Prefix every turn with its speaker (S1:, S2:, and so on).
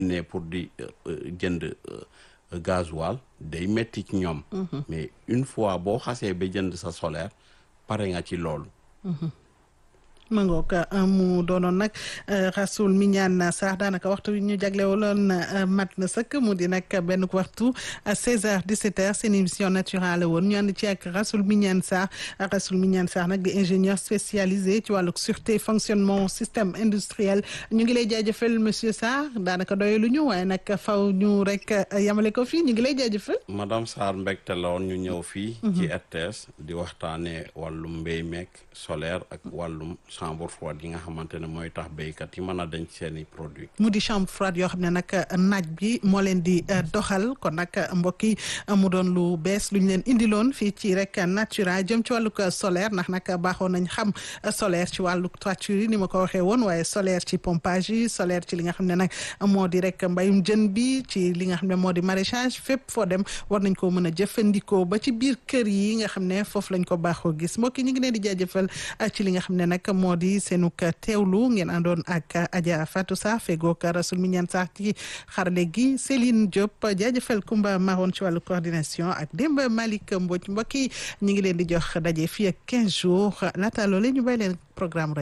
S1: ne pour di jënd gasoil day metti ci ñoom mais une fois boo xasee ba jënd sa solaire pare nga ci loolu
S2: ma ngoog mu doonoon nag Rasoul Mignane Sarr daanaka waxtu wi ñu jaglewaloon mat na sëkk mu di nag benn waxtu 16h 17h seen émission naturelle woon ñu ànd ci ak Rasoul Mignane Sarr Rasoul Mignane Sarr nag di ingénieur spécialisé ci wàllu sûreté fonctionnement système industriel ñu ngi lay jaajëfal monsieur Sarr daanaka doyalu ñu waaye nag faw ñu rek yamale ko fii ñu ngi lay jaajëfal.
S1: madame Sarr mbégte la woon ñu ñëw fii. ci RTS di waxtaanee wàllum mbéy meek solaire ak wàllum. chambre froide yi nga xamante ne mooy tax béykat yi mën a denc seen i produits.
S2: mu di chambre froide yoo xam ne nag naaj bi moo leen di doxal kon nag mbokk yi mu doon lu bees lu ñu leen indiloon fii ci rek natura jëm ci wàllug solaire ndax nag baaxoon nañ xam solaire ci wàllug toiture yi ni ma ko waxee woon waaye solaire ci pompage yi solaire ci li nga xam ne nag moo di rek mbayum jën bi ci li nga xam ne moo di maraîchage fépp foo dem war nañ koo mën a jëfandikoo ba ci biir kër yi nga xam ne foofu lañ ko baaxoo gis mbokk yi ñu ngi leen di jaajëfal ci li nga xam ne nag moo di seenuk teewlu ngeen àndoon ak Adja Fatou Sarr fegook Rasoul Mignane Sarr ci xarale gi Céline Diop jaajëfal Kumba Maroon ci wàllu coordination ak Demba Malick Mbodj mbokk yi ñu ngi leen di jox daje fii ak 15 jours laata loole ñu bay leen programme